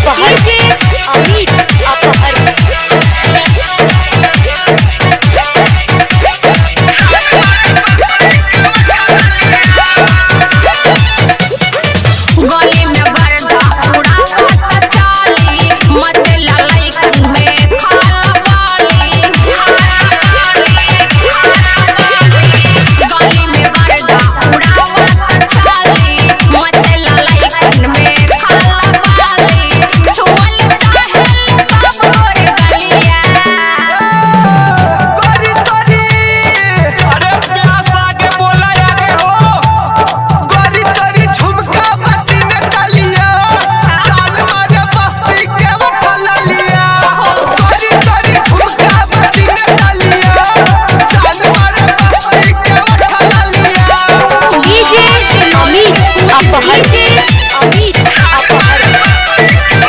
अपहर अमित अपहर गली में बरदा उड़ावत चाली मचला लइकन में खाला बाली गली में बरदा उड़ावत चाली मचला लइकन में खाला बाली छुअल चाहे सब गोरे गलिया करी करी अरे प्यास आगे बोला आगे हो करी करी झुमका बत्ती में डालिया जान मारे बस्ती के उठल लिया करी करी झुमका बत्ती में डालिया जान मारे बस्ती के उठल लिया डीजे अमित अपहर अमित अपहर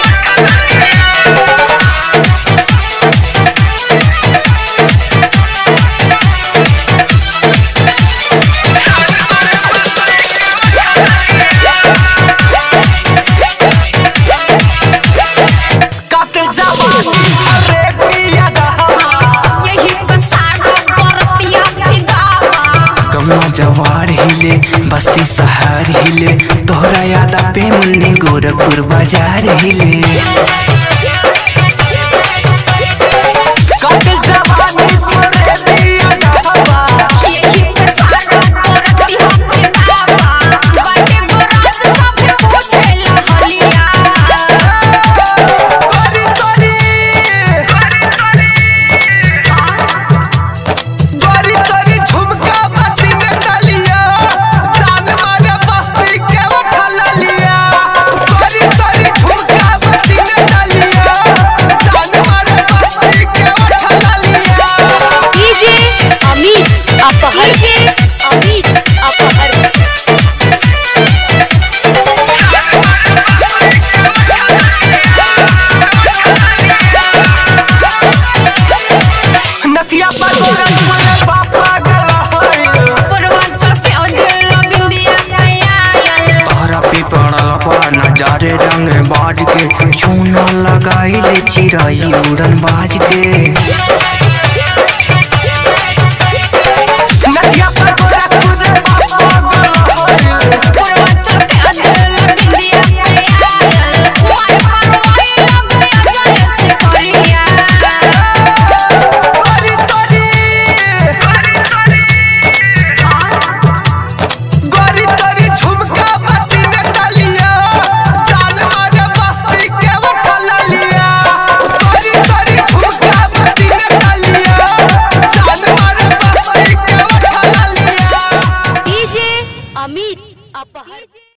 काटे जवानी अरे पिया दहा यही पसाड़ा परतिया फिगावा कम्मा जवार हिले बस्ती सहार हिले तोहरा यादा पे मुन्नी गोरखपुर बाजार हिले काटे जवानी अरे पिया दहा यही पसाड़ा परतिया फिगावा बाटे गोराज सब पूछेला हलिया करी करी करी करी झुमका बत्ती में डालिया जान मारे बस्ती के उठल लिया करी करी झुमका बत्ती में डालिया जान मारे बस्ती के उठल लिया डीजे अमित अपहर अमित अपहर नथिया पर गोरख बोले पापा गला पूर्वांचल के दिल बिंदिया आयल तोहरा पे पड़ल बा नजारे रंग बाज के छूना लगाई ले चिराई उड़न बाज